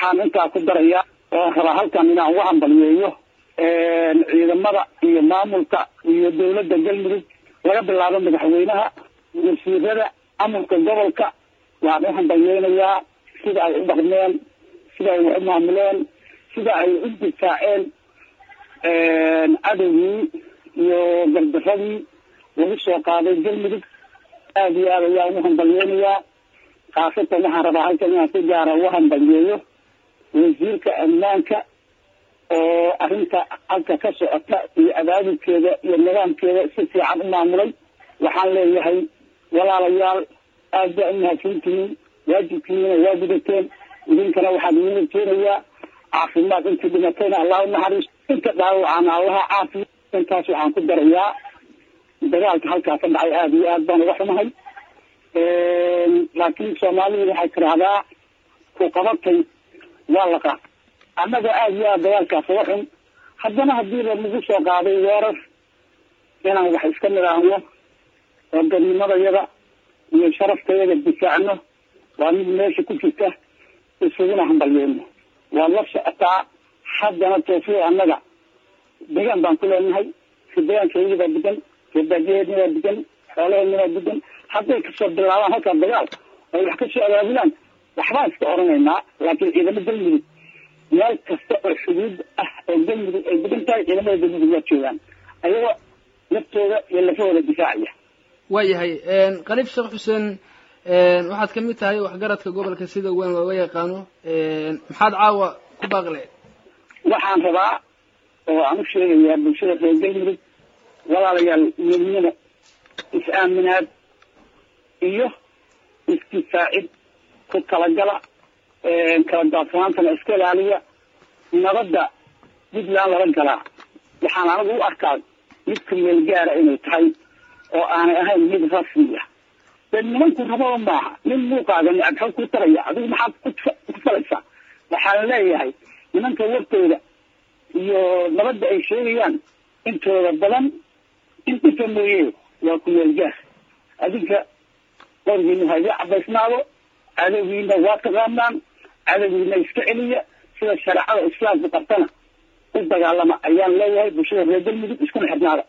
waxaan intaa ku darayaa oo rabaa halkan inaan uga hambaliyeeyo ciidamada iyo maamulka iyo dawladda galmudug laga bilaabo madaxweynaha wasiirada amurka gobolka waan u hambalyeynayaa sida ay u dhaqmeen sida ay wax u maamuleen sida ay u difaaceen cadowgii iyo gardaradii lagu soo qaaday galmudug aada iyo aad ayaan ugu hambalyeynayaa khaasatan waxaan rabaa halkan inaan si gaara uga hambalyeeyo wasiirka ammaanka oo arrinta halka ka socota iyo abaabulkeeda iyo nidaamkeeda si fiican u maamulay waxaan leeyahay walaalayaal aad baa u mahadsantihiin waajibkiina waa gudateen idinkana waxaan idiin keenayaa caafimaad intii dhimatayna allah u naxariisto inta dhaawacana allaha caafiya intaas waxaan ku darayaa dagaalka halkaa ka dhacay aada iyo aad baan uga xumahay laakiin soomaalidu waxay tidhaahdaa ku qabatay waa laqa annaga aada iyo aad dagaalkaas uga xun haddana hadiiba nagu soo qaaday weerar inaan wax iska nidhaahno oo dadnimadayada iyo sharaftayada difaacno waa mid meesha ku jirta isuguna hambalyeyno waad la socotaa haddana toofiya annaga degaan baan ku leenahay degaankeedii baa degan reebaadiyaheedna waa degan xoolaheedna waa degan hadday kasoo bilaabaan halkaa dagaal ay wax kasoo abaabulaan waxbaan iska oranaynaa laakiin ciidamo galmudug meel kasta oo xuduud ah oo galmudug ay degan tahay ciidamada galmudug waa joogaan ayagoo naftooda iyo lafahooda difaacaya waayahay qaliif sheekh xuseen waxaad ka mid tahay waxgaradka gobolka sida weyn looga yaqaano maxaad caawa ku baaqle waxaan rabaa oo aan u sheegayaa bulshada reer galmudug walaalayaal midnimo is-aaminaad iyo isdifaacid ku talagala kala daadsanaantana iska ilaaliya nabadda puntland lala galaa waxaan anigu u arkaa mid ku meel gaara inay tahay oo aanay ahayn mid rasmiya de nimanku rababa maaha nin muuqaaga nicabxo ku taraya adigu maxaad ku falaysaa waxaan leeyahay nimanka wartooda iyo nabadda ay sheegayaan intooda badan intinka mooye waa ku meel gaar adinka qorgiina haga cabaysnaado cadowgiina waa taqaanaan cadowgiina iska celiya sida shareecada islaamka qabtana u dagaalama ayaan leeyahay bulshada reer galmudug iskuna xidhnaada